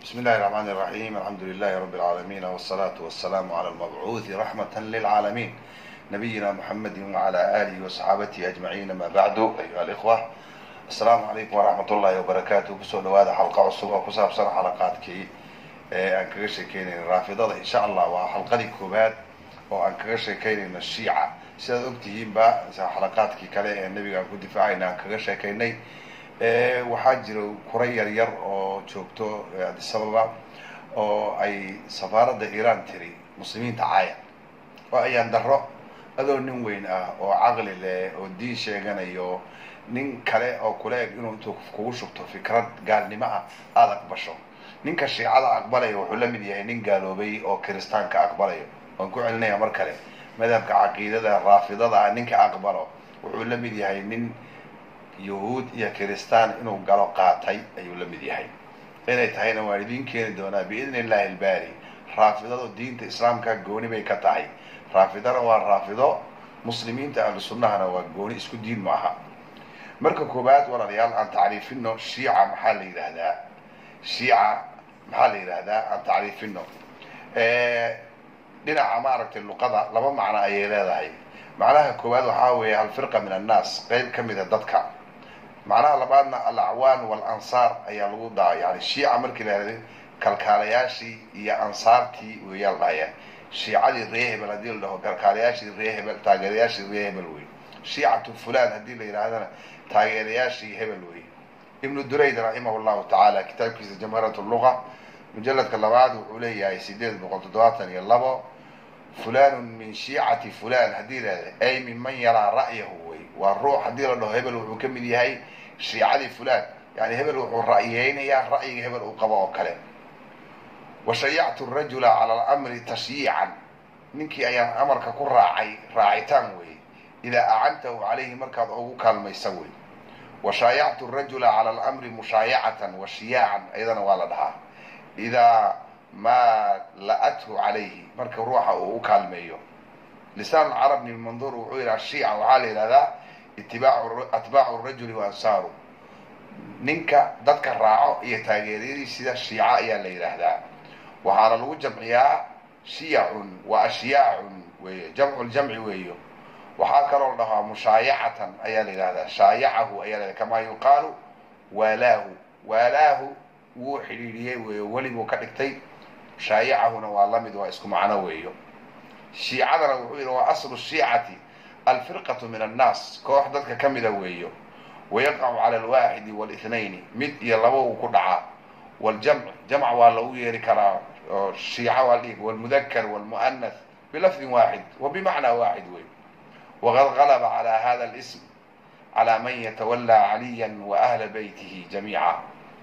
بسم الله الرحمن الرحيم الحمد لله رب العالمين والصلاة والسلام على المبعوث رحمة للعالمين نبينا محمد وعلى آله وصحابته أجمعين ما بعد أيها الإخوة السلام عليكم ورحمة الله وبركاته كسو نوادا حلقة عصوبة وكساب سنة حلقاتك aan kaga sheekeynayna raafidada insha allah waa xalqadii koowaad oo aan kaga sheekeynayno shiica sidaad ogtihiinba xalaqaadkii kale ee nebiga aan ku difaacayna aan kaga sheekaynay waxaa jira kura yar yar oo joogto addis ababa oo ay safaaradda iiraan tiri muslimiinta caaya oo ayaan daro adoo nin weyn ah oo caqli leh oo diin sheeganayo nin kale oo kula eg inuu intuu kugu shubto fikrad gaalnimo ah aada aqbasho ninka shiicada aqbalaya wuxuu la mid yahay nin gaaloobay oo kiristaanka aqbalayo waan ku celinaya mar kale madhabka caqiidada raafidada ah ninka aqbalo wuxuu la mid yahay nin yahuud iyo kiristaan inuu galo qaatay ayuu la mid yahay inay tahayna waan idiin keeni doonaa biidni illahi albaari raafidadu diinta islaamka gooni bay ka tahay raafidana waa raafido muslimiinta ahlu sunnahana waa gooni isku diin ma aha marka koowaad walaalayaal aan tacriifino shiica maxaa la yidhaahdaa shiica maxaa la yidhaahdaa aan tacriifino dhinaca maaragtay luqada laba macno ayay leedahay macnaha koowaad waxaa weeye alfirqa min annaas qeyb ka mida dadka macnaha labaadna alacwaan walansaar ayaa lagu daa yani shiica markii la yihahda kalkaalayaashii iyo ansaartii weeyaa la dhahaya shiicadii ree hebel haddii la dhaho kalkaalayaashii ree hebel taageerayaashii ree hebel wey shiicatu fulan haddii la yidhaahdana taageerayaashii hebel wey ibnu durayd raximah llahu tacaala kitaabkiisa jamaarat luga mujaladka labaad wuxuu leeyahay sideed boqol toddobaatan iyo labo fulanun min shiicati fulan haddii lahahda ay minman yaraa ra'yahu wey waa ruux haddii la dhaho hebel wuxuu ka mid yahay shiicadii fulan yani hebel wuxuu ra'yeynayaa ra'yiga hebel uu qabo oo kale washayactu rajula cala alamri tashyiican ninkii ayaan amarka ku raacay raacitaan wey idaa acantahu calayhi markaad ugu kaalmaysa wey washaayactu rajula cala alamri mushaayacatan wa shiyaacan ayadana waa la dhahaa idaa maa la-athu calayhi marka ruuxa uu u kaalmeeyo lisaan carabni manduur wuxuu yidhaha shiica waxaa la yidhahdaa itibaacu atbaacu rajuli wa ansaaru ninka dadka raaco iyo taageeryadiisida shiica ayaa la yidhaahdaa waxaana lagu jamciyaa shiyacun wa ashyaacun weeye jamcu ljamci weeyo waxaa kaloo la dhahaa mushaayacatan ayaa la yidhahdaa shaayacahu ayaa la kamaa yuqaalu waalaahu waalaahu wuu xidhiidhiyey weeyo weli buu ka dhigtay shaayacahuna waa lamid waa isku macno weeyo shiicadana wuxuu yidhi waa aslu shiicati alfirqatu min annaas koox dadka ka mida weeyo wayaqacu cala alwaaxidi walithnayni mid iyo laba uu ku dhacaa waljamc jamc waa lagu yeeri karaa oo shiica waa dhihi walmudakar walmu'anath bilafdin waaxid wa bimacnaa waaxid wey wqad galba calى hada اlsm calى man yatawalaa caliya wa ahla beytihi jamiica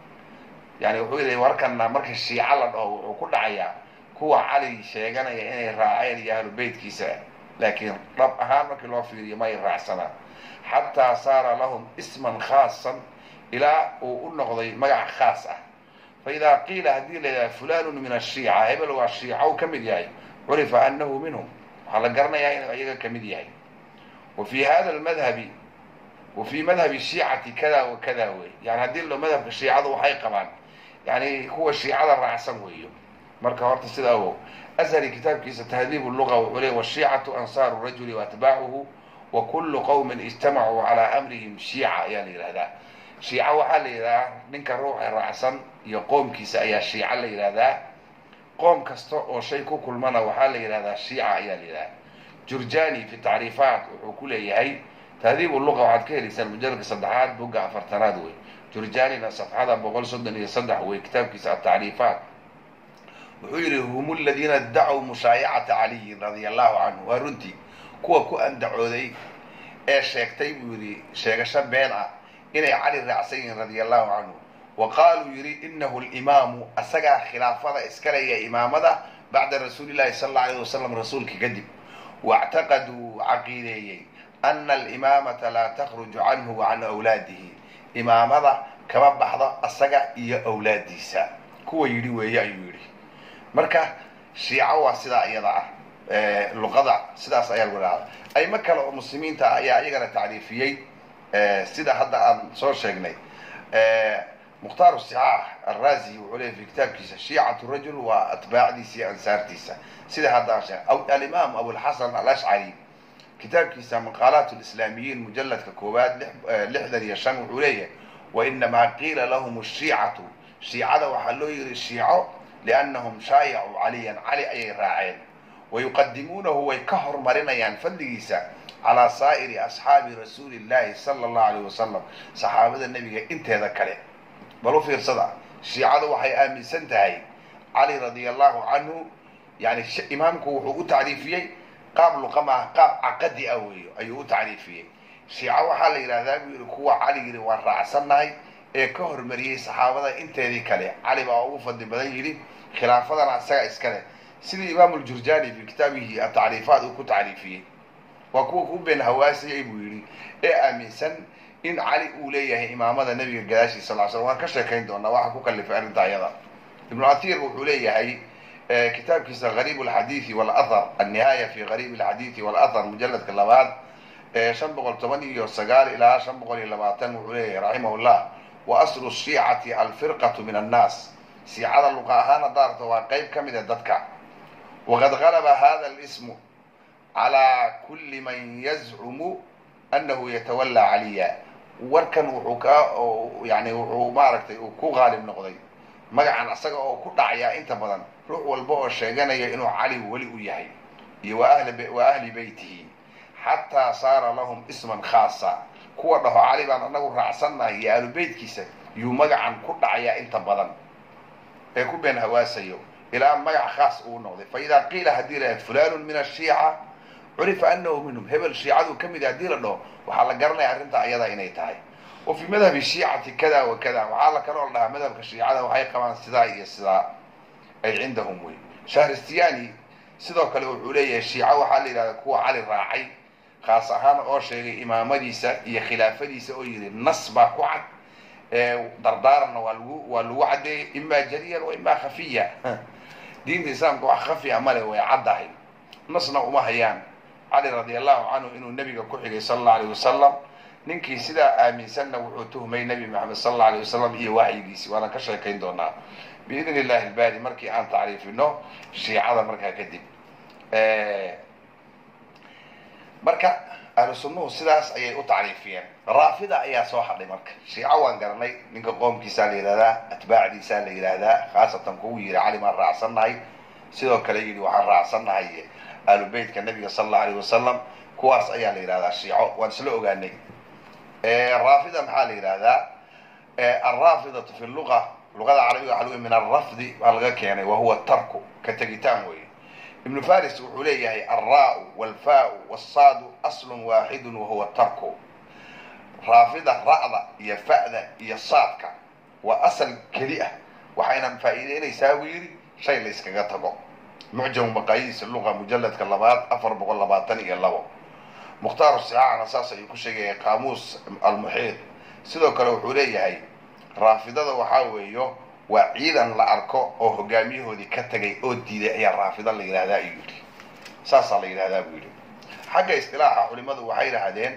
yani wuxuu yidhi warkana marka shiica la dhaho wuxuu ku dhacayaa kuwa cali sheeganaya inay raaceen iyo ahlu beytkiisa laakiin dhab ahaan markii loo fiiriyo may raacsanaa xataa saara lahum isman khaasan ilaa uu u noqday magac khaas ah faida qiila haddii la yidhaha fulanu min ashiica hebel waa shiica u ka mid yahay curifa anahu minhum waxaa la garanayaa inuu iyaga kamid yahay وفي hda المdhب وفي madhب الشhiicati kada و kada wey yani haddii lo madhabka shiicadu waxay qabaan yani kuwa shiicada raacsan weeyo marka horta sida ogow ashri kitaabkiisa تhdيب اللغة wuxuu ley والشhiicaةu أnsاar الرaجل وأتباعه وkul qوم اجtamacuu عalى أmrihim shiica ayaa la yihahdaa shiica waxaa la yidhahdaa ninka ruuxa raacsan iyo qoomkiisa ayaa shiica la yidhahdaa qoom kasta oo shay ku kulmana waxaa la yidhahdaa shiica ayaa la yidhahdaa jurjani fi tacriifaat wuxuu ku leeyahay tahdiib luqa waxaad ka helaysaan mujaladka saddexaad bogga afartanaad wey jurjanina safxada boqol soddon iyo saddex wey kitaabkiisa atacriifaat wuxuu yidhi hum ladiina dacow mushaayacata caliyin radia allahu canhu waa runtii kuwa ku andacooday ee sheegtay buu yidhi sheegasho been ah inay cali raacsan yihiin radia allahu canhu wa qaaluu yidhi inahu limaamu asagaa khilaafada iska leeya imaamada bacda rasuuli llahi sala alla alayh wasalam rasuulka kadib واctaqaduu caqiideeyey ana alimaamata laa takruju canhu wa can awlaadihi imaamada kama baxdo asaga iyo awlaadiisa kuwa yidhi weeye ayuu yidhi marka shiica waa sidaa iyada ah luqada sidaas ayaa lagu dhaada aymo kale oo muslimiinta ah ayaa iyagana tacriifiyey sida hadda aan soo sheegnay mukhtaar sixaax arrazi wuxuu leeyay fi kitaabkiisa shiicatu rajul waa atbaacdiisa iyo ansaartiisa sida haddaan sheeg alimaam abulxasan alashcari kitaabkiisa maqaalaat lislaamiyiin mujaladka koowaad lixdan iyo shan wuxuu leeyahay wainamaa qiila lahum ashiicatu shiicada waxaa loo yiri shiico liannahum shaayacuu caliyan cali ayay raaceen wayuqadimuunahu way ka hormarinayaan fadligiisa calaa saa'iri asxaabi rasuuli llahi sala allahu alayh wasalam saxaabada nebiga inteeda kale bal u fiirsada shiicadu waxay aaminsan tahay cali radia allahu canhu yani imaamku wuxuu u tacriifiyey qaab luqama ah qaab caqadi ah weeyo ayuu u tacriifiyey shiico waxaa la yidhahdaa buu yihi kuwa cali yidhi waan raacsannahay ee ka hormariyey saxaabada inteedii kale cali baa ugu fadli badan yidhi khilaafadana isaga iskale sidii imaamu ljurjani fi kitaabihi atacriifaat uu ku tacriifiyey waa kuwa ku been hawaasiyay buu yidhi ee aaminsan in cali uu leeyahay imaamada nebiga gadaashiisa sal slam waan ka sheekayn doonaa waxa ku kalifay arrinta ayada ibnu athir wuxuu leeyahay kitaabkiisa gariib alxadiidi walathar annihaaya fi gariib alxadiidi walathar mujaladka labaad shan boqol toban iyo sagaal ilaa shan boqol iyo labaatan wuxuu leeyahay raximah llah wa aslu shiicati alfirqatu min annaas siicada luqa ahaan hadaarto waa qeyb ka mid a dadka waqad galaba hada lismu calaa kulli man yazcumu anahu yatawallaa caliya warkan wuxuu ka yani wuxuu maaragtay uu ku qaalib noqday magacan asaga oo ku dhacayaa inta badan ruux walba oo sheeganaya inuu cali weli u yahay iyo wa ahli beytihi xataa saara lahum isman khaasa kuwa dhaho cali baan anagu raacsannahay iyo ahlu beytkiisa yuu magacan ku dhacayaa inta badan ee ku been hawaasayo ilaa magac khaas uu noqday fa idaa qiila haddii la fulanun min ashiica curifa anahu minhum hebel shiicadu ka mid haddii la dhaho waxaa la garanaya arrinta ayada inay tahay wa fii madhabi shiicati kada wa kada waxaa la kaloo la dhahaa madhabka shiicada waxay qabaan sidaa iyo sidaa ay cindahum wey shahristiyani sidoo kale wuxuu leeyahay shiico waxaa la yidhahda kuwa cali raacay khaas ahaan oo sheegay imaamadiisa iyo khilaafadiisa oo yidhi nas baa ku cad dardaaranna waa lagu waa lagu caddeeyay imaa jaliyan wa imaa khafiya diinta islaamka wax khafiya male way caddahay nasna uma hayaan cali radi allahu canhu inuu nebiga ku xigay sala allau alayh wasalam ninkii sidaa aaminsanna wuxuu tuhmay nebi maxamed sala allau alayh wasalam iyo waxyigiisi waana ka sheekayn doonaa biidn illahi ilbaari markii aan tacriifino shiicada markaa kadib marka ahlu sunnuhu sidaas ayay u tacriifiyeen raafida ayaa soo hadhay marka shiico waan garanay ninka qoomkiisaa la yidhahdaa atbaacdiisaa la yidhaahdaa khaasatan kugu yidhi cali maan raacsannahay sidoo kale yidhi waxaan raacsannahay ahlu beytka nabiga sala allau alayh wasalam kuwaas ayaa la yidhahdaa shiico waan isla ogaanay raafida maxaa la yidhahdaa alraafidatu fi luga luqada carabiga waxa lagu min alrafdi baa laga keenay wa huwa tarku ka tegitaan weeye ibnu faris wuxuu leeyahay alraa walfaau wsaadu aslun waaxidun wahuwa tarku raafida ra'da iyo fa'da iyo saadka waa asal keli ah waxayna faa'iideynaysaa buu yidhi shay la yskaga tago mucjamu maqaayiis luqa mujaladka labaad afar boqol labaatan iyo labo mukhtaar sicaacna saas ayuu ku sheegaya qaamuus almuxiid sidoo kale wuxuu leeyahay raafidada waxaa weeyo waa ciidan la arko oo hogaamiyahoodii ka tagay oo diiday ayaa raafida la yidhahdaa ayuu yidhi saasaa la yidhahdaa buu yidhi xagga istilaaxa culimadu waxay yidhahdeen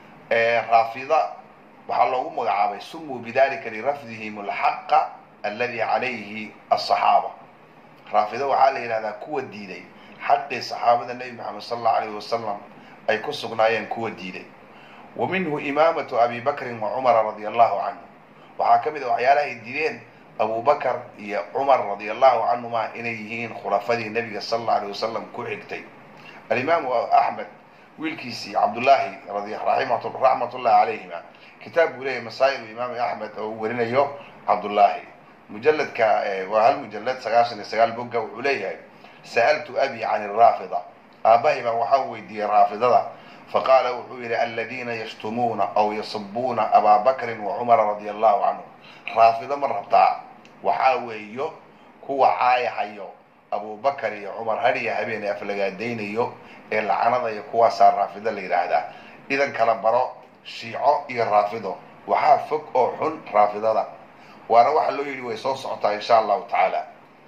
raafida waxaa loogu magacaabay sumuu bidalika lirafdihim alxaqa aladi calayhi asaxaaba raafida waxaa la yidhahdaa kuwa diiday xaqii saxaabada nebi maxamed sala allau alayh wasalam ay ku sugnaayeen kuwa diiday wa minhu imaamatu abi bakrin wa cumara radia allahu canhu waxaa ka mid a waxyaalaha ay diideen abu bakr iyo cumar radia allahu canhuma inay yihiin khulafadii nebiga sala allau alayh wasalam ku xigtay alimaamu axmed wiilkiisii cabdullaahi raxmat ullahi calayhima kitaab buu leeyahy masaa'il imaam axmed oo uu warinayo cabdullaahi mujaladka waa hal mujalad sagaashan iyo sagaal bogga wuxuu leeyahay sa'altu abi can araafida aabbahay baan waxaa weydiiyey raafidada faqaala wuxuu yidhi aladiina yashtumuuna aw yasubuuna abaa bakrin wa cumara radia allahu canhu raafido ma rabtaa waxaa weeyo kuwa caayahayo abubakar iyo cumar hadiya habeenay aflagaadaynayo ee lacanadayo kuwaasaa raafido la yidhaahdaa idan kala baro shiico iyo raafido waxaa fog oo xun raafidada waana waxa loo yidhi way soo socotaa insha allahu tacaala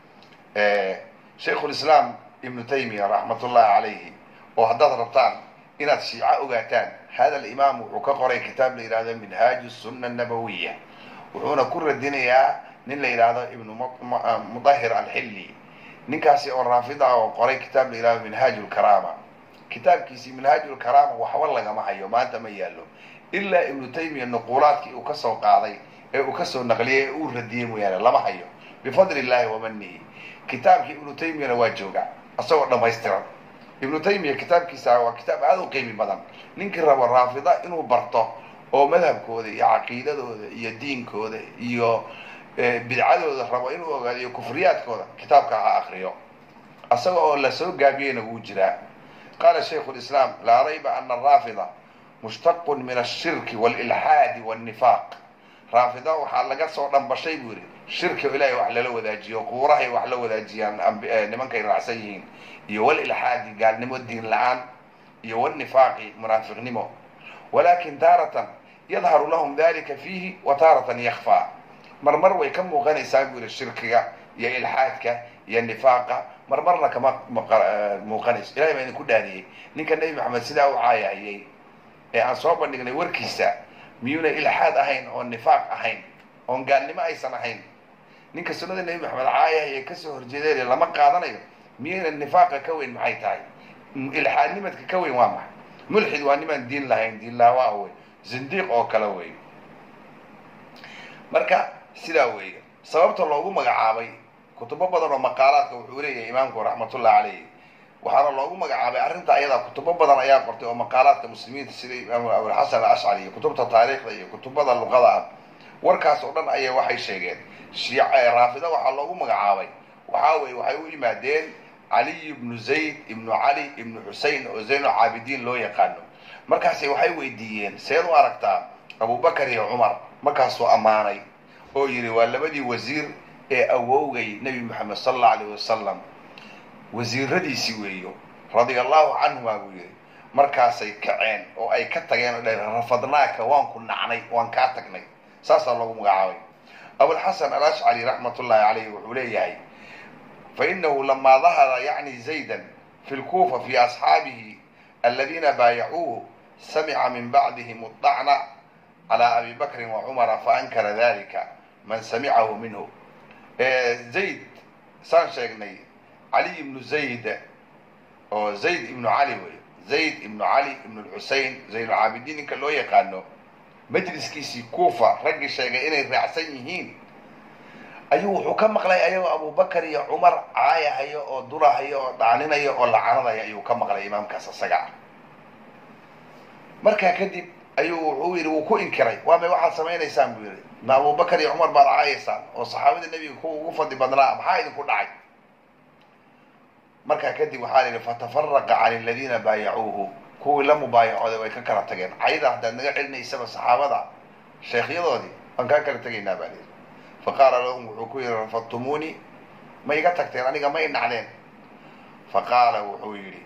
shaykhulislaam ibnu taymiya raxmat ullahi calayhi oo haddaad rabtaan inaad shiico ogaataan hada alimaam wuxuu ka qoray kitaab la yidhahdo minhaaju sunna nabawiya wuxuuna ku radinayaa nin la yidhaahdo ibnu mudahir alxilli ninkaasi oo raafid ah oo qoray kitaab la yidhahdo minhaaj lkaraama kitaabkiisii minhaaj lkaraama waxba lagama hayo maanta ma yaallo ilaa ibnu taymiya nuquulaadkii uu kasoo qaaday ee uu kasoo naqliyay ee uu radiyey mooyaane lama hayo bifadli illahi wamanihi kitaabkii ibnu taymiyana waa jooga isagoo dhamaystiran ibnu taymiya kitaabkiisa waa kitaab aada u qiimi badan ninkii rabo raafida inuu barto oo madhabkooda iyo caqiidadooda iyo diinkooda iyo bidcadooda rabo inuu ogaado iyo kufriyaadkooda kitaabka ha akriyo isaga oo lasoo gaabiyeyna wuu jiraa qaala shaykhu lislaam laa rayba ana araafida mushtaqun min ashirki walilxaadi walnifaaq raafida waxaa laga soo dhambashay buu yihi shirki oo ilahay wax lala wadaajiyo quurahay wax la wadaajiyaan nimankay raacsan yihiin iyo walilxaadi gaalnimo diin la-aan iyo walnifaaqi munaafiqnimo walakin taaratan yadharu lahum dalika fiihi wa taaratan yakfaa marmar way ka muuqanaysaa buu yihi shirkiga iyo ilxaadka iyo nifaaqa marmarna kama muuqanayso ilahay baa idinku dhaariyey ninka nebi maxamed sidaa u caayahayey ee aan soo bandhignay warkiisa miyuuna ilxaad ahayn oon nifaaq ahayn oon gaalnimo aysan ahayn ninka sunnada nebi maxamed caayahaya kasoo horjeedeen lama qaadanayo miyayna nifaaqa ka weyn maxay tahay ilxaadnimadka ka weyn waa maxay mulxid waa nimaan diin lahayn diin laawaa wey zindiiq oo kale wey marka sidaa weeye sababta loogu magacaabay kutubo badan oo maqaalaadka wuxuu leeyahay imaamku raxmatullah caleyh waxaana loogu magacaabay arrinta ayadaa kutubo badan ayaa qortay oo maqaalaadka muslimiinta sida imaam abulxasan alashcari iyo kutubta taariikhda iyo kutubada luqada ah warkaas oo dhan aya waxay sheegeen raafida waxaa loogu magacaabay waxaa weye waxay u yimaadeen caliy ibnu zayd ibnu cali ibnu xusein oo zaynul caabidiin loo yaqaano markaasi waxay weydiiyeen seed u aragtaa abubakar iyo cumar markaasuu ammaanay oo yidhi waa labadii wasiir ee awowgay nebi moxamed sala allau alayh wasalam wasiiradiisii weeyo radia allahu canhuma buu yidhi markaasay kaceen oo ay ka tageen oo dhaheen rafadnaaka waan ku nacnay waan kaa tagnay saasaa loogu magacaabay abulxasan alashcari raxmat ullahi caleyh wuxuu leeyahay fainahu lamaa dahara yacni zaydan fi lkuufa fi asxaabihi aladiina baayacuuhu samica min bacdihim adacna calaa abi bakrin wa cumara faankara dalika man samicahu minhu zayd saan sheegnay cali ibnu zayd oo zayd ibnu cali wey zayd ibnu cali ibnu lxusein zaynulcaabidiin ninka loo yaqaano majliskiisii kuufa raggii sheegay inay raacsan yihiin ayuu wuxuu ka maqlay ayagoo abubakar iyo cumar caayahayo oo durahayo oo dhaaninaya oo lacanadaya ayuu ka maqlay imaamkaas isaga ah markaa kadib ayuu wuxuu yidhi wuu ku inkiray waa may waxaad samaynaysaan buu yidhi ma abubakar iyo cumar baad caayaysaan oo saxaabada nebiga kuwa ugu fadli badnaa maxaa idinku dhacay markaa kadib waxaa la yidhi fatafaraqa can aladiina baayacuuhu kuwii la mubaayacooday way ka kala tageen cayda haddaad naga celinaysaba saxaabada sheekhyadoodii waan kaa kala tegaynaa baa layidhi faqaala lahum wuxuu ku yidhi rafadtumuuni ma iga tagteen aniga ma i nacdeen faqaala wuxuu yidhi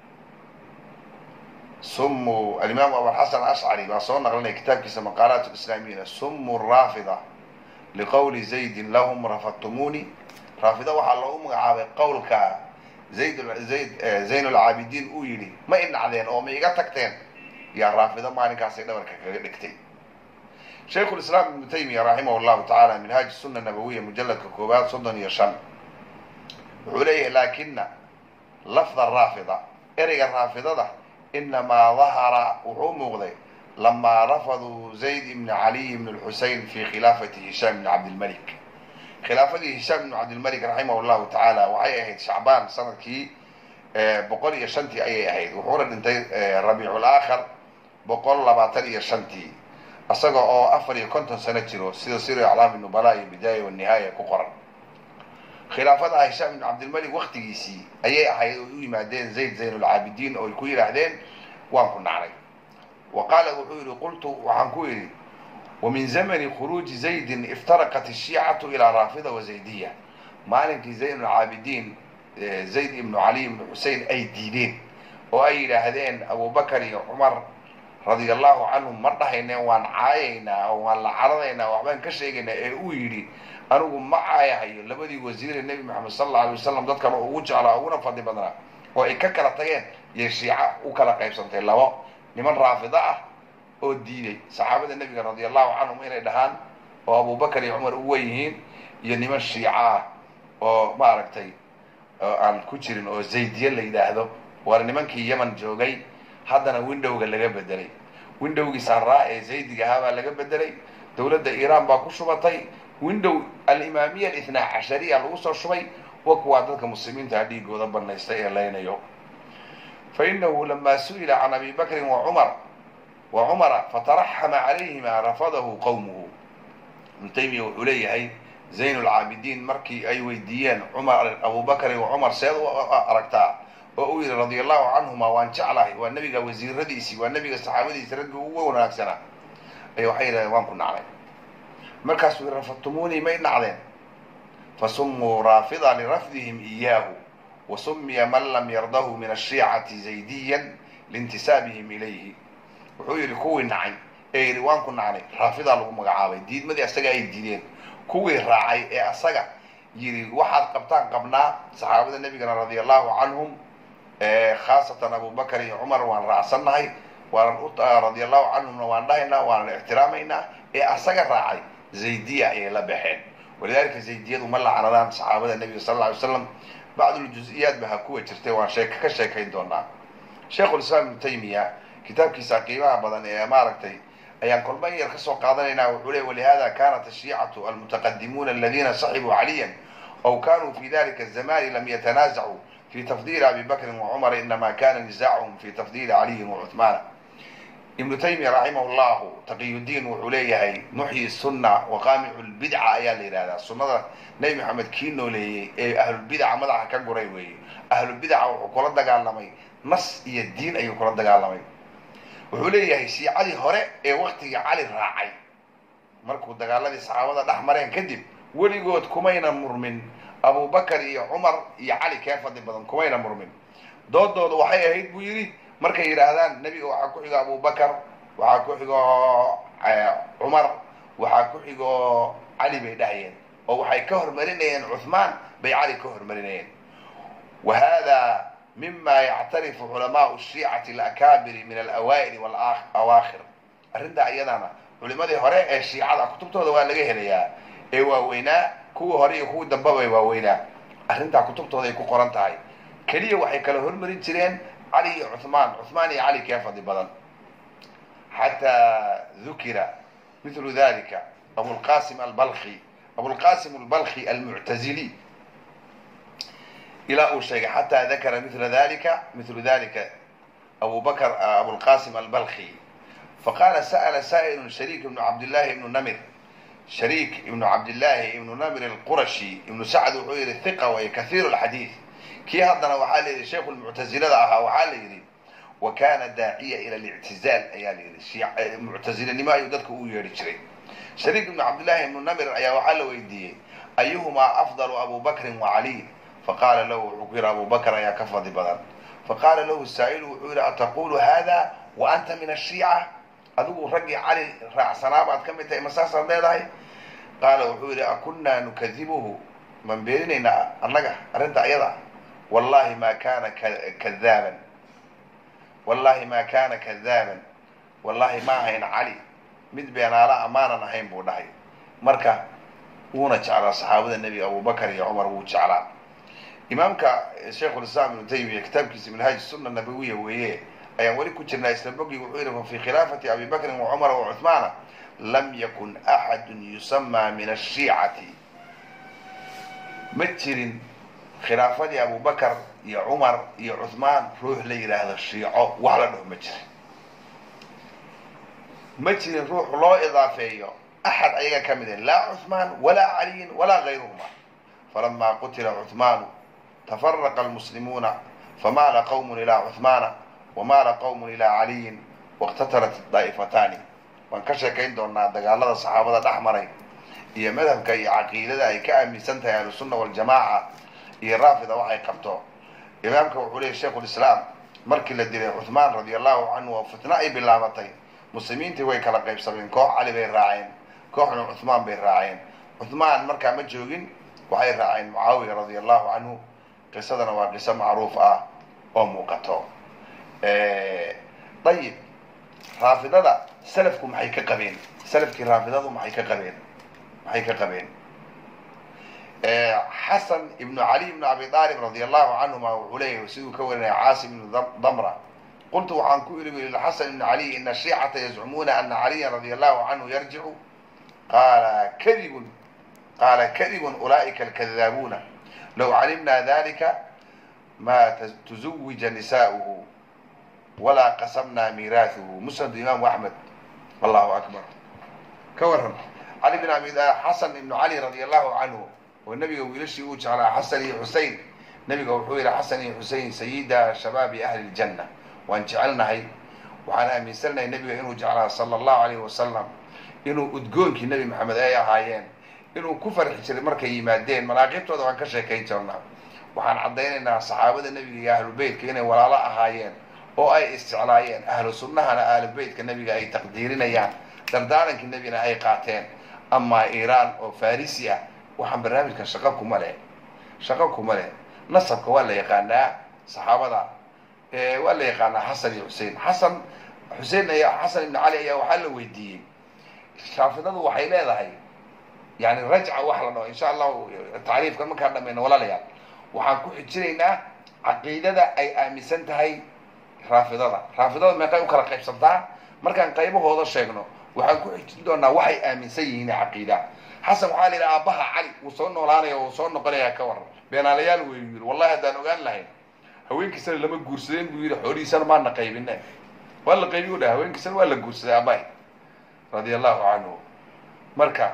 sumu alimaamu abulxasan ashcari baa soo naqlinaya kitaabkiisa maqaalaat lislaamiyina sumu raafida liqowli zaydin lahum rafadtumuuni raafida waxaa loogu magacaabay qowlka zayd zayd zayn lcaabidiin uu yidhi ma i nacdeen oo ma iga tagteen yaa raafido maalinkaasay dhabarka kaga dhigtay shaykhu lislaam ibnu taymiya raximah llahu tacaala minhaaj suna nabawiya mujaladka koowaad soddon iyo shan wuxuu leeyahay laakina lafda raafida ereyga raafidada inamaa dahara wuxuu muuqday lamaa rafaduu zayd ibni caliy ibn lxusein fi khilaafati hishaam ibni cabdilmalik khilaafadii hishaam ibnu cabdilmalik raximah llahu tacaala waxay ahayd shacbaan sanadkii boqol iyo shantii ayay ahayd wuxuuna dhintay rabiicul aakhar boqol labaatan iyo shantii isaga oo afar iyo konton sano jiro sida sir aclaami nubala iyo bidaaya wanihaaya ku qoran khilaafada hishaam ibnu cabdilmalik waktigiisii ayay ahayd oo u yimaadeen zayd zaynulcaabidiin oo ay ku yidhaahdeen waan ku nacnay wa qaala wuxuu yihi qultu waxaan ku yidhi wamin zamani khuruuji zaydin iftaraqat ashiicatu ilaa raafida wa zaydiya maalinkii zaynulcaabidiin zayd ibnu cali ibnu xusein ay diideen oo ay yidhaahdeen abubakar iyo cumar radia allahu canhum ma dhahayneen waan caayaynaa oo waan la caradaynaa waxbaan ka sheegaynaa ee uu yidhi anigu ma caayahayo labadii wasiire nebi maxamed sala alla alay wasalam dadkan oo ugu jeclaa uguna fadli badnaa oo ay ka kala tageen iyo shiica u kala qaybsantay labo niman raafida ah oo diiday saxaabada nebiga radia allahu canhum inay dhahaan oo abubakar iyo cumar u wen yihiin iyo niman shiica ah oo maaragtay oo aan ku jirin oo zaydiye la yidhaahdo waana nimankii yeman joogay haddana windowga laga bedelay windowgii sarraa ee zaydiga ahaa baa laga bedelay dowladda iiraan baa ku shubatay window alimaamiya alithnaa cashariya lagu soo shubay wa kuwaa dadka muslimiinta dhiigooda banaystay ee laynayo fa inahu lamaa su'ila can abi bakrin wa cumar wa cumara fataraxama calayhima rafadahu qowmuhu ibnu taymiya wuxuu leeyahay zayn lcaabidiin markii ay weydiiyeen cumar abubakrin wa cumar seed u aragtaa oo uu yidhi radia allahu canhuma waan jeclahay waa nebiga wasiiradiisii waa nebiga saxaabadiisi raggii ugu wanaagsanaa ay waxay yidhahdeen waan ku nacday markaasuu yidhi rafadtumuunii may nacdeen fasumuu raafida lirafdihim iyaahu wa sumiya man lam yardahu min ashiicati zaydiyan liintisaabihim ilayhi wuxuu yidhi kuwii nacay ee yidhi waan ku nacnay raafidaa lagu magacaabay diidmadii asaga ay diideen kuwii raacay ee asaga yidhi waxaad qabtaan qabnaa saxaabada nebigana radia allahu canhum khaasatan abubakar iyo cumar waan raacsannahay waanan radia allahu canhumna waan dhahaynaa waanan ixtiraamaynaa ee asaga raacay zaydiya ayay la baxeen walidaalika zaydiyadu ma lacnadaan saxaabada nebiga sal alla alay slam bacduljuziyaat ba ha kuwa jirtay waan sheek ka sheekayn doonaa sheikhulislaam ibnu taymiya kitaabkiisa qiimaha badan ee maaragtay ayaan kolba yar ka soo qaadanaynaa wuxuu leey walihada kanat ashiicatu almutaqadimuuna aladiina saxibuu caliyan aw kanuu fi dalika azamani lam yatanaazacuu fi tafdili abi bakrin wa cumar inama kana nisaacuhum fi tafdili caliyin wa cuhmaana ibnu taymiya raximah llahu taqiyudiin wuxuu leeyahay muxyi sunna wa qaamicu lbidca ayaa la yidhahdaa sunnada nebi maxamed kii nooleeyey ee ahlulbidaca madaxa ka guray weeye ahlulbidaca wuxuu kula dagaalamay nas iyo diin ayuu kula dagaalamay wuxuu leeyahay shiicadii hore ee waktigii cali raacay markuu dagaaladii saxaabada dhex mareen kadib weligood kumayna murmin abubakar iyo cumar iyo cali kee fadli badan kumayna murmin doodooda waxay ahayd buu yidhi markay yidhaahdaan nebiga waxaa ku xigo abubakar waxaa ku xigo cumar waxaa ku xigo cali bay dhahayeen oo waxay ka hormarinayeen cuhmaan bay cali ka hormarinayeen wa hada mima yactarifu culamaau shiicati alakaabiri min alawaa'ili walawaakhir arrintaa iyadana culimadii hore ee shiicada kutubtooda waa laga helayaa ee waaweynaa kuwii hore iyo kuwii damba bay waaweynaa arrintaa kutubtooda ay ku qoran tahay keliya waxay kala hormarin jireen cali iyo cuhmaan cuhmaan iyo cali kee fadli badan xataa dukira mithlu dalika abulqasim albalki abulqasim albalki almuctazili ilaa uu sheegay xataa dakara mila dalika mithlu dalika abu bakr abulqasim albalki faqala sa'la sa'ilun shariik ibnu cabdillahi ibnu namir shariik ibnu cabdillahi ibnu namir alqurashi ibnu sacd wuxuu yihi hiqa way kahiiru lxadiid kii haddana waxaa la yidhi sheikhu lmuctazilada ahaa waxaa la yidhi wa kana daaciya ila lictizaal ayaa la yidhi muctazilanimo ayuu dadka u yeedhi jiray shariik ibnu cabdillahi ibnu namir ayaa waxaa la weydiiyey ayuhumaa afdalu abu bakrin wa caliy faqaala lahu wuxuu ku yidhi abu bakr ayaa ka fadli badan faqaala lahu saa'ilu wuxuu yidhi ataqulu hada wa anta min ashiica adigu raggii cali raacsanaa baad ka mid tahay ma saasaad leedahay qaala wuxuu yidhi akunnaa nukadibuhu maan beeninaynaa annaga arrinta ayada wallahi ma kana kadaaban wallahi ma kana kadaaban wallahi ma ahayn cali mid beenaala amaanan ahayn buu dhahay marka wuuna jeclaa saxaabada nebiga abubakar iyo cumar wuu jeclaa imaamka sheikhulislaam ibnu taymiya kitaabkiisa minhaaj sunna nabawiya weeye ayaan weli ku jirnaa isla bogi wuxuu yidhi fafii khilaafati abi bakrin wa cumara wa cuhmaana lam yakun axadun yusamaa min ashiicati ma jirin khilaafadii abubakar iyo cumar iyo cuhmaan ruux la yidhaahdo shiico wax la dhaho ma jirin ma jirin ruux loo idaafeeyo axad ayaga ka mid ah laa cuhmaan walaa caliyin walaa gayruhuma falama qutila cuhmaanu tafaraqa almuslimuuna famaala qawmun ilaa cuhmaana wamaala qawmun ilaa caliyin wاqtatalat daa'ifataani waan ka sheekayn doonaa dagaalada saxaabada dhex maray iyo madhabka iyo caqiidada ay ka aaminsan tahay ahlusunna waljamaaca iyo raafida waxay qabto imaamka wuxuu leeyay sheikhulislaam markii la dilay cuhmaan radia allahu canhu oo fitna ay bilaabatay muslimiintii way kala qaybsameen koox cali bay raaceen kooxna cuhmaan bay raaceen cuhmaan markaa ma joogin waxay raaceen mucaawiya radia allahu canhu qisadana waa qiso macruuf ah oo muuqato ayib raafidada salafku maxay ka qabeen salafkii raafidadu maxay ka qabeen maxay ka qabeen xasan ibnu cali ibnu abi aalib radi allahu canhuma wuxuu leeyahay siduu ka warinaya caasim ibnu damra qultu waxaan ku iri wi xasan ibnu cali ina shiicata yazcumuuna ana caliya radi allahu canhu yarjicu qaala kadibun qaala kadibun ulaa'ika alkadaabuuna low calimna dalika ma tuزawija nisaؤuhu walaa qasamna miiraaثuhu musnadu imaamu axmed allahu akbar ka waran cali bin abi xasan ibnu cali radi allahu canhu oo nebiga wiilashii uu jeclaa xasan iyo xusein nebiga wuxuu yihi xasan iyo xusein sayida shabaabi ahli ljanna waan jecelnahay waxaan aaminsannahay nebiga inuu jeclaa sala allahu alayh wasalam inuu udgoonkii nebi maxamed ay ahaayeen inuu ku farxi jiray markay yimaadeen manaaqibtooda waan ka sheekayn jirnaa waxaan caddaynaynaa saxaabada nebiga iyo ahlubeytka inay walaalo ahaayeen oo ay isjeclaayeen ahlu sunnahana ahlubeytka nebiga ay taqdiirinayaan dardaarankii nebigana ay qaateen amaa iiraan oo farisi ah waxaan barnaamijkan shaqo kuma leh shaqo kuma leh nasabka waa la yaqaanaa saxaabada waa la yaqaanaa xasan iyo xusein xasan xusein ayaa xasan ibnu cali ayaa waxaa la weydiiyey shaafidadu waxay leedahay yani rajca wax la dhaho insha allahu tacriifkan markaan dhamayno walaalayaal waxaan ku xijinaynaa caqiidada ay aaminsan tahay raafidada raafidada meeqay u kala qaybsantaa markaan qaybahooda sheegno waxaan ku xijin doonaa waxay aaminsan yihiin caqiida xasan waxaa la yidhi aabbaha cali wuu soo noolaanaya wuu soo noqonaya ka waran beenaalayaal wey yidhi wallahi haddaan ogaan lahayn haweenkiisana lama guursadeen buu yidhi xoolihiisana maana qaybine waa la qaybi u dhaha haweenkiisana waa la guursaday aabbahay radia allahu canhu marka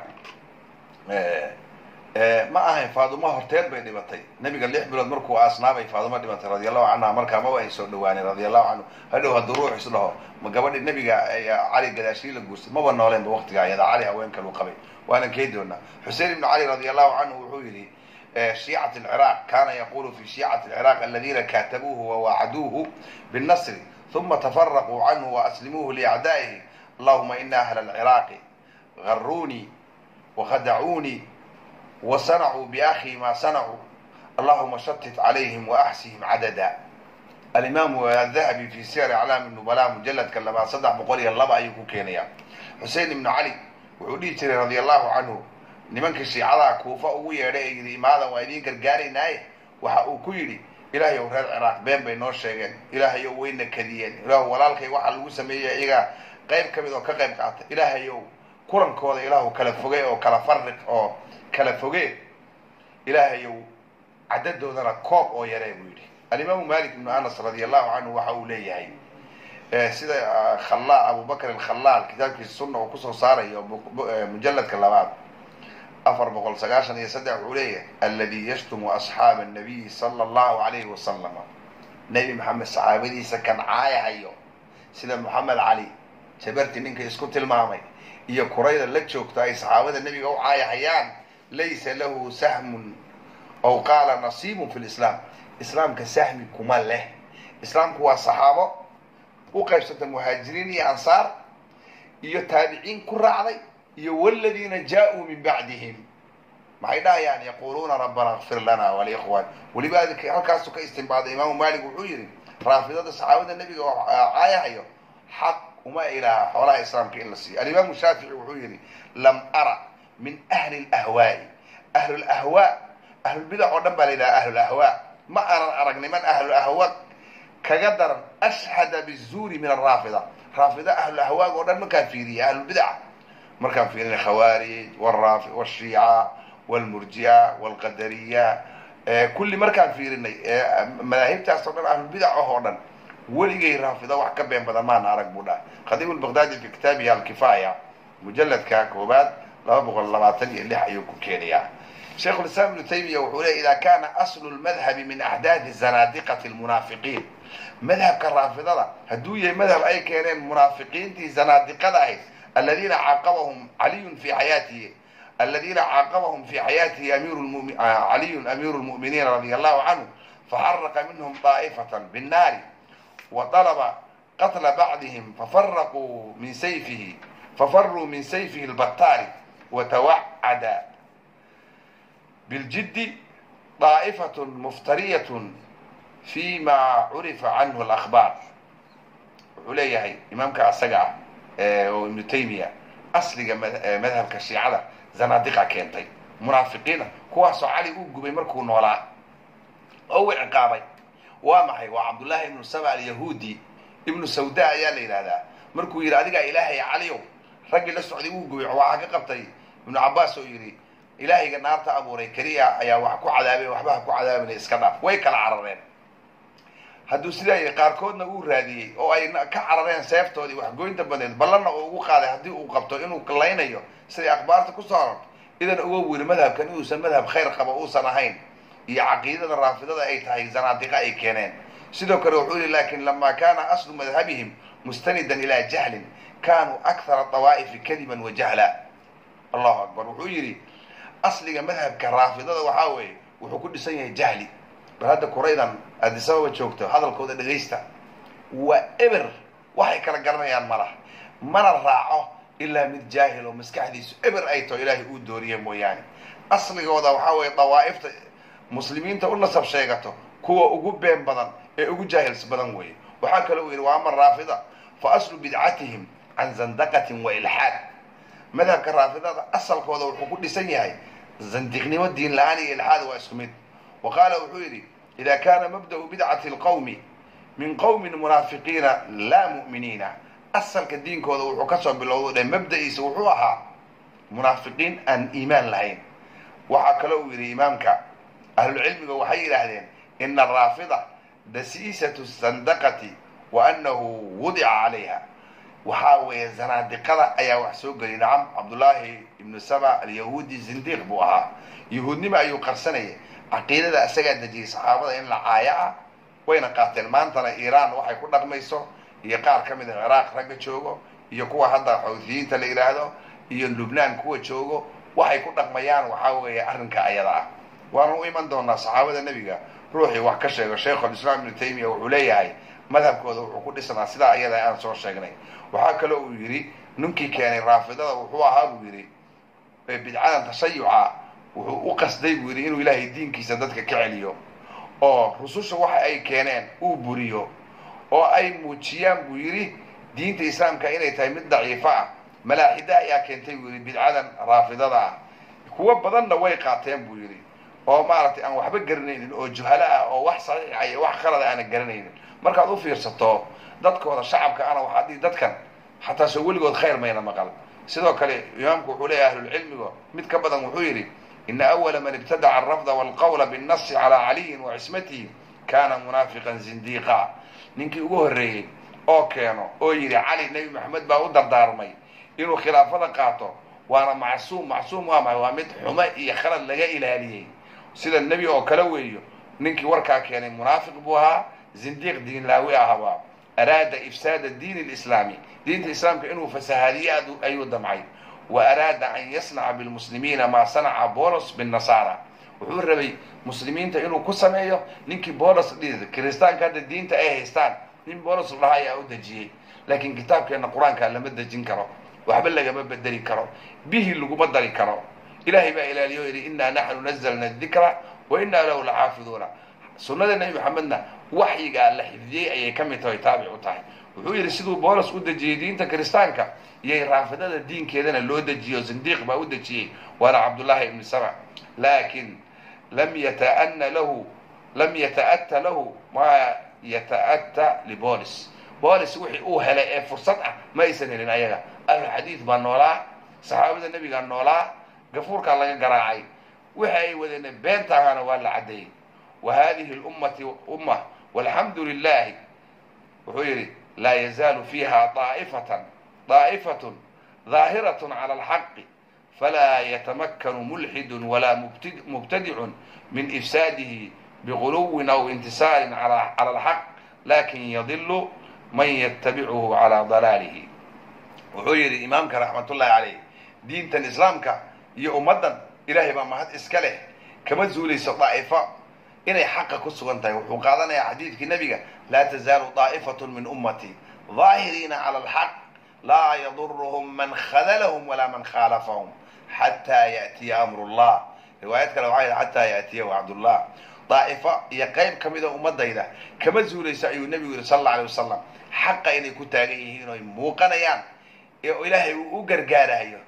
ma ahayn faaduma horteed bay dhibatay nebiga lix bilood markuu aasnaabay faaduma dhibatay radia allahu canha markaa maba ay soo dhawaaneen radia allahu canhu hadhow hadduu ruux is dhaho ma gabadhi nebiga cali gadaashii la guursay maba nooleenba waktigaa iyada cali haween kalu qabay waana kee doonaa xusein ibnu cali radi allahu canhu wuxuu yidhi shiicat alciraaq kana yaqulu fi shiicati alciraaq aladina katabuuhu wawaacaduuhu binnasri uma tafaraquu canhu waaslimuuhu liacdaa'ihi allahuma ina ahla alciraaqi garuunii wakhadacuunii wasanacuu biakhi ma sanacuu allahuma shatit calayhim waaxsihim cadada alimaamu adahabi fi siyar aclaami nubala mujaladka labaad saddex boqol iyo laba ayuu ku keenayaa xusein ibnu cali wuxuu dhihi jiray radia allahu canhu nimankii shiicadaha kuufa ugu yeedhay ee yidhi imaadan waa idiin gargaaraynaaye waxa uu ku yidhi ilaahayow reer ciraaq been bay noo sheegeen ilaahayow wayna kadiyeen ilaahu walaalkay waxaa lagu sameeyey iyagaa qayb ka mid oo ka qayb qaata ilaahayow kulankooda ilaahu kala foge oo kala fariq oo kala foge ilaahayow cadadoodana koob oo yaree buu yidhi alimaamu malik ibnu anas radia allahu canhu waxa uu leeyahay sida khalla abubakr alkhalaal kitaabkiisa sunna uu kusoo saarayo mujaladka labaad afar boqol sagaashan iyo saddex wuxuu leeyahay aladi yashtumu asxaaba nabiyi sala allahu alayhi wasalam nebi maxamed saxaabadiisa kan caayahayo sida moxamed cali jabarti ninka isku tilmaamay iyo kurayda la joogto ay saxaabada nebiga u caayahayaan laysa lahu sahmun aw qaala nasiibun fi lislaam islaamka sahmi kuma leh islaamku waa saxaabo u qaybsanta muhaajiriin iyo ansaar iyo taabiciin ku raacday iyo waladiina jaa-uu min bacdihim maxay dhahayaan yaquluuna rabbana kfir lana walikhwan weliba halkaasu ka istinbaaday imaamu malik wuxuu yidhi raafidada saxaabada nebiga oo caayahayo xaq uma ilaha xoolaha islaamka in la siiyo alimaamu shaafici wuxuu yidhi lam ara min ahli lahwaai ahlulahwaa ahlulbidac oo dhan baa la yidhaha ahlulahwaa ma aanan arag niman ahlulahwa kaga daran ashhada bizuuri min araafida raafida ahlulahwaag oo dhan markaan fiiriya ahlulbidaca markaan fiirina khawaarij wshiica wlmurji'a wlqadariya kulli markaan fiirinay madaahibtaas oo dhan ahlulbidac ah oo dhan weligay raafida wax ka been badan maana arag buu dhahay khadiib lbaqdaadi fi kitaabihi alkifaaya mujaladka koobaad laba boqol labaatan iyo lix ayuu ku keenayaa shaikhu lislaam ibnu taymiya wuxuu leey ida kana aslu lmadhabi min axdaadi zanaadiqati lmunaafiqiin madhabka raafidada hadduu yahay madhab ay keeneen munaafiqiintii zanaadiqada ahayd aladiina caaqabahum caliyun fi xayaatihi aladiina caaqabahum fi xayaatihi amiru caliyun amiiru lmu'miniin radia allahu canhu faxaraqa minhum daa'ifatan binnaari wa dalaba qatla bacdihim fafaraquu min sayfihi fafaruu min sayfihi lbattaari watawacada biljiddi daa'ifatun muftariyatun fi ma curifa canhu alahbaar wuxuu leeyahay imaamka asaga ah oo ibnu taymiya asliga madhabka shiicada zanaadiqa keentay munaafiqiina kuwaasoo cali uu gubay markuu noolaa oo uu ciqaabay waa maxay waa cabdullaahi ibnu saba alyahuudi ibnu sawda ayaa la yidhahdaa markuu yidhi adigaa ilaahay caliyow raggii la socday uu gubay waxaa ka qabtay ibnu cabbaas oo yidhi ilaahayga naarta abuuray keliya ayaa wax ku cadaabay waxba ha ku cadaabina iska dhaaf way kala carareen hadduu sidaa yahay qaarkoodna uu raadiyey oo ay ka carareen seeftoodii waxgoynta badeed ballanna uu ugu qaaday haddii uu qabto inuu laynayo siday akhbaarta ku soo arorto idan uga wiri madhabkan inuusan madhab khayr qaba uusan ahayn iyo caqiidada raafidada ay tahay zanaadiqa ay keeneen sidoo kale wuxuu yihi lakin lama kana aslu madhabihim mustanidan ilaa jahlin kanuu akthara dawaa'ifi kadiban wa jahla allahu akbar wuxuu yidhi asliga madhabka raafidada waxaa weeye wuxuu ku dhisan yahay jahli bal hadda kuraydan adisababa joogto hadalkooda dhegaysta waa eber waxay kala garanayaan malaha mana raaco ilaa mid jaahil oo maskaxdiisu eber ay taho ilaahay uu dooriye mooyaane asligooda waxaa weeye dawaa'ifta muslimiinta u nasab sheegato kuwa ugu been badan ee ugu jaahils badan weeye waxaa kale uu yidhi waa ama raafida fa aslu bidcatihim can zandaqatin wa ilxaad madhabka raafidada asalkooda wuxuu ku dhisan yahay zandiqnimo diin la-aan iyo ilxaad waa isku mid wa qaala wuxuu yidhi ida kana mabda'u bidcati lqawmi min qowmin munaafiqiina laa mu'miniina asalka diinkooda wuxuu kasoo bilowdo dhe mabda'iisa wuxuu ahaa munaafiqiin aan iimaan lahayn waxaa kale uu yidhi imaamka ahlucilmiga waxay yidhaahdeen ina araafida dasiisatu sandaqati wa anahu wudica calayha waxaa weeye zanaadiqada ayaa wax soo geliyay nacam cabdullaahi ibnu saba alyahuudi zindiiq buu ahaa yahuudnimo ayuu qarsanayay caqiidada isagaa dejiyey saxaabada in la caayo ah wayna qaateen maantana iiraan waxay ku dhaqmayso iyo qaar ka mid a ciraaq ragga joogo iyo kuwa hadda xawthiyiinta la yidhaahdo iyo lubnaan kuwa joogo waxay ku dhaqmayaan waxaa weeye arrinka ayada ah waana u iman doonaa saxaabada nebiga ruuxii wax ka sheego sheikhulislaam ibnu taymiya wuxuu leeyahay madhabkooda wuxuu ku dhisnaa sidaa iyada aan soo sheegnay waxaa kaloo uu yidhi ninkii keenay raafidada wuxuu ahaa buu yidhi bidcadan tashayuca wuxuu u qasday buu yidhi inuu ilaahay diinkiisa dadka ka celiyo oo rususha waxa ay keeneen uu buriyo oo ay muujiyaan buu yidhi diinta islaamka inay tahay mid daciifo ah malaaxida ayaa keentay buu yidhi bidcadan raafidada ah kuwo badanna way qaateen buu yidhi oo maaragtay aan waxba garanaynin oo juhalo ah oo wax saxiixa iyo wax qalada aana garanaynin markaad u fiirsato dadkooda shacabka ana waxaa dhihi dadkan xataa soo weligood khayr mayna maqal sidoo kale imaamku wuxuu leeyahy ahlulcilmigo mid ka badan wuxuu yidhi ina awala man ibtadaca alrafda walqawla binnasi calaa caliyin wa cismatihi kana munaafiqan zindiiqa ninkii ugu horreeyey oo keeno oo yidhi cali nebi maxamed baa u dardaarmay inuu khilaafada qaato waana macsuum macsuum waa maay waa mid xumo iyo khalad laga ilaaliyey sida nebi oo kale weeyo ninkii warkaa keenay munaafiq buu ahaa zindiiq diinlaawi ahaba araada ifsaada diin lislaami diinta islaamka inuu fasahaadiye ayuu damcay wa araada an yasnaca bilmuslimiina maa sanaca bolos binnasaara wuxuu rabay muslimiinta inuu ku sameeyo ninkii bolos dhii kiristaanka hadda diinta ay haystaan nin bolos dhaha ayaa u dejiyey laakiin kitaabkeenna qur-aanka lama dejin karo waxba lagama bedeli karo bihi laguma dari karo ilahay baa ilaaliyo yidhi inaa naxnu nazalna dikra wa inaa lahu laxaafiduuna sunnada nebi maxamedna waxyigaa la xifdiyey ayay ka mid tahay taabic u tahay wuxuu yidhi siduu boolos u dejiyey diinta kiristaanka iyay raafidada diinkeedana loo dejiyo zindiiq baa u dejiyey waana cabdullaahi ibni saba laakin lam yataana lahu lam yata'ata lahu maa yata'ata libolis bolis wixii uu helay ee fursad ah ma aysan helin ayaga ahlulxadiid baa noolaa saxaabada nebigaa noolaa gafuurkaa laga garaacay wixi ay wadeen beenta ahaana waa la caddeeyey wa hadihi lummati umma walxamdu lilahi wuxuu yidhi laa yazaalu fiiha aa'ifatan daa'ifatun daahiratun cala alxaqi falaa yatamakkanu mulxidun walaa mubtadicun min ifsaadihi biguluwin aw intisaarin cala alxaq lakin yadilu man yatabicuhu calaa dalaalihi wuxuu yidhi imaamka raxmatullahi caleyh diintan islaamka iyo ummaddan ilaahay baa mahad iska leh kama zuulayso daa'ifo inay xaqa ku sugan tahay wuxuu qaadanayaa xadiidkii nebiga laa tazaalu daa'ifatun min ummati daahiriina cala alxaq laa yaduruhum man khadalahum walaa man khaalafahum xataa ya'tiya amru llah riwaayad kale waxaa yidhi xataa ya'tiya wacdullah daa'ifo iyo qayb ka mida ummadayda kama zuulayso ayuu nebigu yidhi sal alla alay wasalam xaqa inay ku taagan yihiin oy muuqanayaan ee ilaahay uu u gargaarayo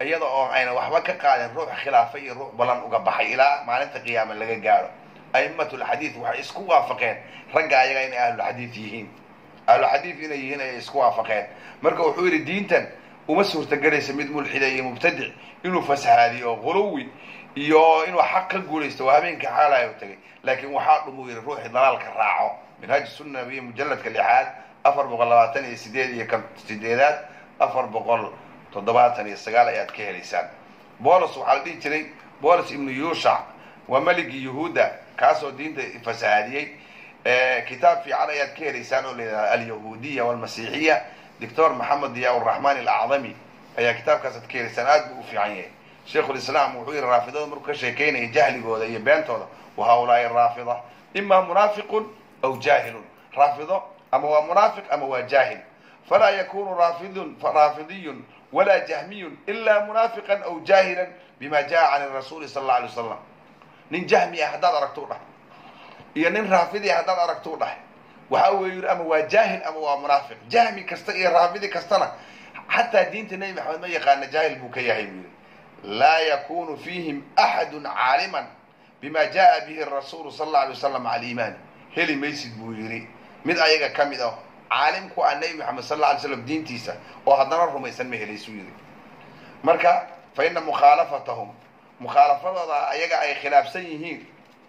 iyada oo ayna waxba ka qaadin ruux khilaafa iyo ruux balan uga baxay ilaa maalinta qiyaama laga gaaro a'imatulxadiid waxay isku waafaqeen ragga ayaga inay ahlulxadiid yihiin ahluxadiid inay yihiin ayay isku waafaqeen marka wuxuu yidhi diintan uma suurtagelaysa mid mulxida iyo mubtadic inuu fasahaadiyo quluwi iyo inuu xaq ka guulaysto waa habeenkii xaalayo tagay laakiin waxaa dhumuu yidhi ruuxii dalaalka raaco minhaaj sunna iyo mujalladka lixaad afar boqol labaatan iyo sideed iyo kan sideedaad afar boqol toddobaatan iyo sagaal ayaad ka helaysaan bolos waxaa la dhihi jiray bolos ibnu yuushac waa meligii yuhuudda kaasoo diinta fasahaadiyey kitaab fiican ayaad ka helaysaan oo layidhahda alyahuudiya walmasiixiya doctor maxamed diyaa uraxmaan alacdami ayaa kitaabkaasaad ka helaysaan aad buu u fiican yahay sheikhulislaam wuxuu yihi raafidada markuu ka sheekeynaya jahligooda iyo beentooda wa haulaai raafida ima munaafiqun aw jaahilun raafido ama waa munaafiq ama waa jaahil falaa yakunu raafidun raafidiyun walaa jahmiyun ilaa munaafiqan aw jaahilan bima jaa can rasuuli sala alla alay wasalam nin jahmi ah haddaad aragtuu dhah iyo nin raafidi ah haddaad aragtuu dhah waxa weeye yidhi ama waa jaahil ama waa munaafiq jahmi kasta iyo raafidi kastana xataa diinta nebi maxamed ma yaqaana jaahil buu ka yahay buu yidhi laa yakunu fiihim axadu caaliman bima jaa bihi rasuulu sala alla alay wasalam cala aliimaani heli maysid buu yidhi mid ayaga ka mid ah caalim ku ah nebi maxamed sal alla alay slam diintiisa oo haddana rumaysan ma helaysuu yidhi marka fa ina mukhaalafatahum mukhaalafadooda ayaga ay khilaafsan yihiin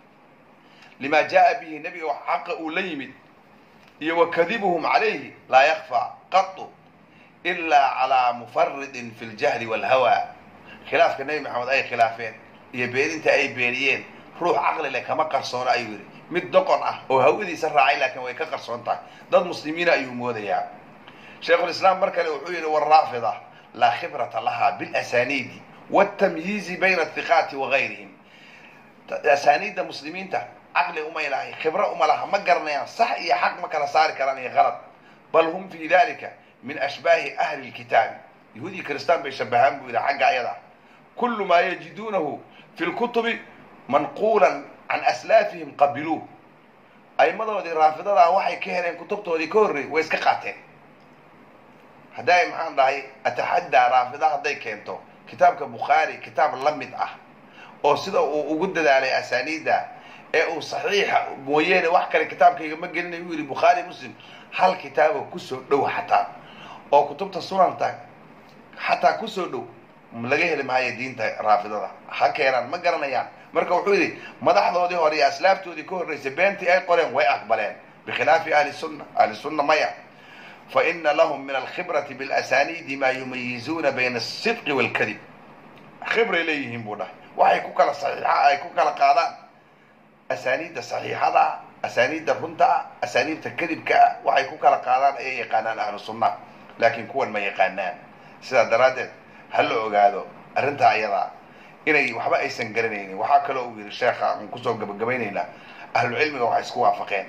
lima jaa bihi nebiga wax xaqa uu la yimid iyo wa kadibuhum calayhi laa yakfa qatu ilaa calaa mufaridin fi ljahli walhawa khilaafka nebi maxamed ay khilaafeen iyo beeninta ay beeniyeen ruux caqli leh kama qarsoono ayuu yidhi mid doqon ah oo hawadiisa raacay laakiin way ka qarsoon tahay dad muslimiina ayuu moodayaa shaykhulislaam mar kale wuxuu yidhi waraafida laa khibrata laha bilasaniidi wاtamyiizi bayna athiqaati wagayrihim asaaniidda muslimiinta caqli umay lahay khibro uma laha ma garanayaan sax iyo xaq ma kala saari karaan iyo qalad bal hum fi dalika min ashbaahi ahli lkitaabi yahuudi kristaan bay shabahaan buu yidhi xagga ayada kulu maa yajiduunahu fi lkutubi manquulan can aslaafihim qabiluuh aimadoodii raafidadaa waxay ka heleen kutubtoodii ka horreey way iska qaateen hadday maxaan dhahay ataxaddaa raafida hadday keento kitaabka bukhaari kitaab la mid ah oo sida uu ugu dadaalay asaaniidda ee uu saxiixa mooyeene wax kale kitaabkayga ma gelinay uu yidhi bukhaari muslim hal kitaabo kusoo dhow xataa oo kutubta sunanta xataa kusoo dhow laga heli maayo diinta raafidada ha keenaan ma garanayaan marka wuxuu yidhi madaxdoodii hore iyo aslaaftoodii ka horreysay beentii ay qoreen way aqbaleen bikhilaafi ahli sunna ahli sunna maya fa ina lahum min alkhibrati bilasaniidi maa yumayizuuna bayna asidqi waalkadib khibray leeyihiin buu dhahay waxay ku kala saxiixa ay ku kala qaadaan asaaniidda saxiixada asaaniidda runta asaaniidta kadibkaa waxay ku kala qaadaan ayay yaqaanaan ahlu sunna laakiin kuwan ma yaqaanaan sidaa daraaddeed ha la ogaado arrintaa ayadaa inay waxba aysan garanaynin waxaa kaloo uu yidhi sheekha aan kusoo gabagabaynaynaa ahlucilmiga waxay isku waafaqeen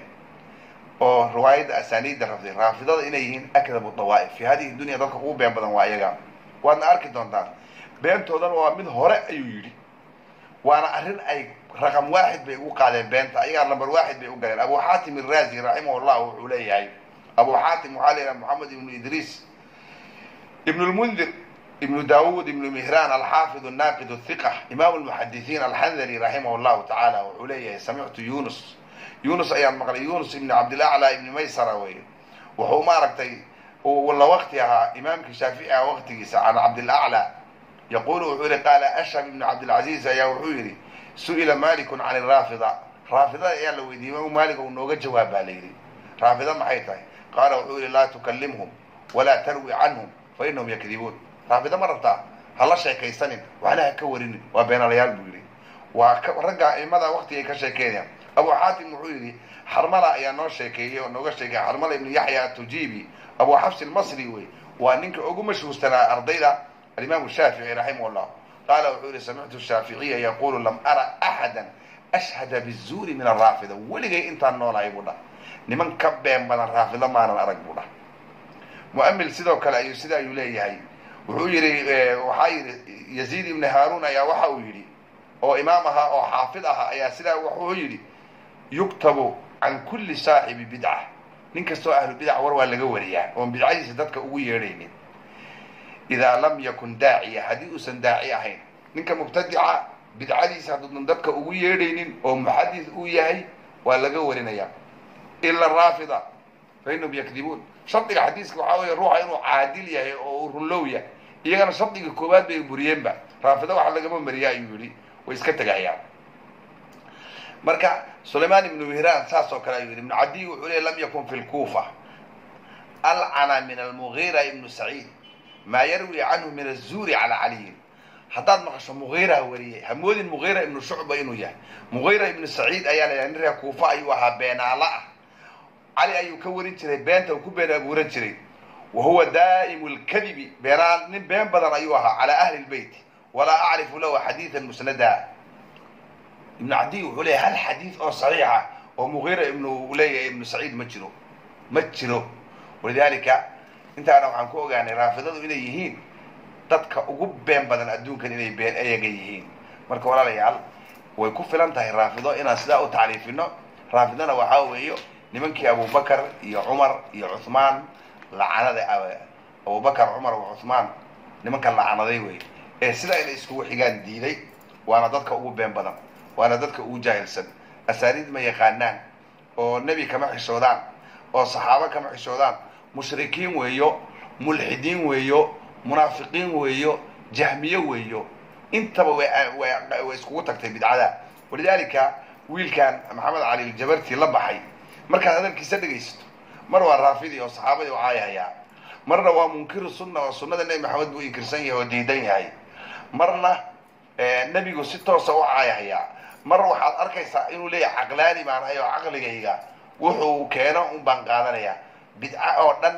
oo riwaayadda asaaniidda rafday raafidada inay yihiin akdabu dawaa'if fi hadihi dunya dadka ugu been badan waa ayaga waadna arki doontaan beentoodana waa mid hore ayuu yidhi waana arrin ay raqam waaxid bay ugu qaadeen beenta ayagaa lamber waaxid bay u galeen abu xaatim iraazi raximahullah wuxuu leeyahay abu xaatim waxaa leeyahay moxamed ibnu idriis ibnu lmundir ibnu daawud ibnu mihran alxaafid naaqid hiqa imaamu lmuxadisiin alxandali raximah llahu tacaala wuxuu leeyahay samictu yunus yunus ayaan maqlay yunus ibni cabdilaclaa ibni maysara wey wuxuu maaragtay la wakti ahaa imaamkii shaafici ah waktigiisa can cabdilaclaa yaqulu wuxuu yihi qaala ashhab ibnu cabdilcaziiz ayaa wuxuu yidhi su-ila malikun can iraafida raafidada ayaa la weydiiyey imaamu maalik uu nooga jawaab baa la yidhi raafida maxay tahay qaala wuxuu yihi laa tukallimhum walaa tarwi canhum fa inahum yakdibuun raafida ma rabtaa ha la sheekaysanin waxna ha ka warinin waa beenalayaal buu yidhi waa ragga aimada waktigay ka sheekeynayaan abu xaatim wuxuu yidhi xarmala ayaa noo sheekeeyey oo nooga sheekeeyay xarmala ibnu yaxya atujibi abu xafs almasri wey waa ninka ugu mashhuursanaa ardayda alimaamu shaafici raximah llah qaala wuxuu yihi samictu shaaficiya yaqulu lam ara axada ashhada bizuuri min araafida weligay intaan noolahay buu dhah niman ka been badan raafida maanan arag buu dhah muamil sidoo kale ayuu sida ayuu leeyahay wuxuu yidhi waxaa yidhi yaziid ibni haarun ayaa waxa uu yidhi oo imaam ahaa oo xaafid ahaa ayaa sidaa wuxuu yidhi yuktabu can kulli saaxibi bidca nin kastoo ahlu bidac war waa laga wariyaa oon bidcadiisa dadka ugu yeedhaynin idaa lam yakun daaciya haddii uusan daaci ahayn ninka mubtadica bidcadiisa hadduudan dadka ugu yeedhaynin oo muxadis uu yahay waa laga warinaya ila raafida fa inahum yakdibuun shardiga xadiiska waxaa weeye ruuxa inuu caadil yahay oo uu runlow yahay iyagana shardiga koowaad bay buriyeenba raafida waxa lagama mariya ayuu yihi way iska tegahayaan marka sulaymaan ibnu mihran saas oo kale ayuu yihi ibnu cadiy wuxuu leey lam yakun fi lkuufa alcana min almugiira ibnu saciid maa yarwi canhu min azuuri cala caliyin haddaad maqasho mugiira wariyey hamoodin mugiira ibnu shucba inuu yahay mugiira ibnu saciid ayaa la yidhaha nin reer kuufa ayuu ahaa beenaala ah cali ayuu ka warin jiray beenta uu ku been abuuran jiray wa huwa daa'imu lkadibi beenaa nin been badan ayuu ahaa calaa ahli lbeyt walaa acrifu lahu xadiidan musnada ibnu cadiy wuxuu leeyahy hal xadiid oo saxiixa oo mugiira ibnu leeyahay ibnu saciid ma jiro ma jiro walidaalika intaana waxaan ku ogaanay raafidadu inay yihiin dadka ugu been badan adduunkan inay been ayaga yihiin marka walaalayaal way ku filan tahay raafido inaan sidaa u tacriifino raafidona waxaa weeyo nimankii abubakar iyo cumar iyo cuhmaan lacanada abubakar cumar wa cuhmaan nimankan lacanaday wey ee sidaa inay iskugu xigaan diiday waana dadka ugu been badan waana dadka ugu jaahilsan asaaniid ma yaqaanaan oo nebi kama xishoodaan oo saxaabo kama xishoodaan mushrikiin weeyo mulxidiin weeyo munaafiqiin weeyo jahmiye weeyo intaba way iskugu tagtay bidcada walidaalika wiilkan maxamed cali aljabarti la baxay markaad hadalkiisa dhegaysato mar waa raafidi oo saxaabadii u caayahayaa marna waa munkiru sunna oo sunnada nebi maxamed buu inkirsan yahay oo diidan yahay marna nebigu si toosa u caayahayaa mar waxaad arkaysaa inuu leeyahay caqlaani baan ahay oo caqligayga wuxuu keeno un baan qaadanayaa bidca oo dhan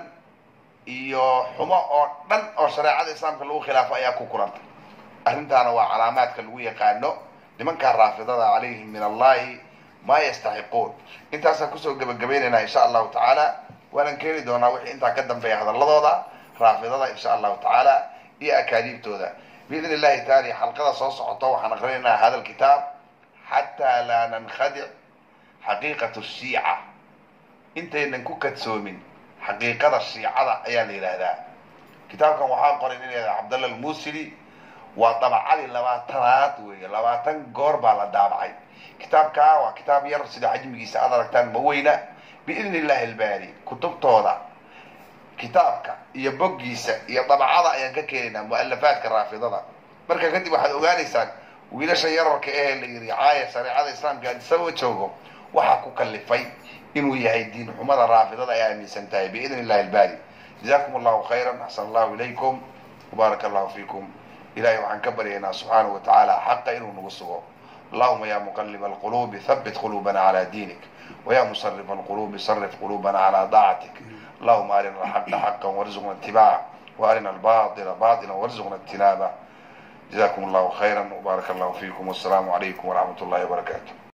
iyo xumo oo dhan oo shareecada islaamka lagu khilaafo ayaa ku kulantay arrintaana waa calaamaadka lagu yaqaano nimankaa raafidada calayhim min allahi maa yastaxiquun intaasaan kusoo gebagabaynaynaa insha allahu tacaala waanan keeni doonaa wixii intaa ka dambeeya hadalladooda raafidada insha allahu tacaala iyo akaadiibtooda biidn illahi taala xalqada soo socoto waxaan aqrinaynaa hada lkitaab xataa laa nankhadic xaqiiqatu shiica intaynan ku kadsoomin xaqiiqada shiicada ayaa la yidhaahdaa kitaabkan waxaa qoray nin yahada cabdalla almusili waa dabacadii labaatanaad weeye labaatan goor baa la daabacay kitaabkaa waa kitaab yar sida xajmigiisa aad aragtaan ma weyna biidni illahi albaari kutubtooda kitaabka iyo boggiisa iyo dabacada ayaan ka keenaynaa mu'alafaadka raafidada marka kadib waxaad ogaanaysaan wiilasha yararka ee la yidhi caaya shareecada islaamka adisaba joogo waxaa ku kalifay inuu yahay diin xumada raafidada ay aaminsan tahay biidni illahi albaari jazakum allahu khayran axsan allahu ilaykum wbaaraka allahu fiikum ilahay waxaan ka baryaynaa subxaanahu wa tacaala xaqa inuu nagu sugo allahuma ya muqaliba alqulubi habit qulubana cala diinik waya musarifa alqulubi sarif qulubana cala daacatik allahuma arina alxaqa xaqa warzuqna itibaaca waarina albaطila baطila warzuqna ijtinaaba jazakum allahu khayra wbaaraka allahu fiikum wasalaamu calaykum waraxmat ullahi wabarakaatu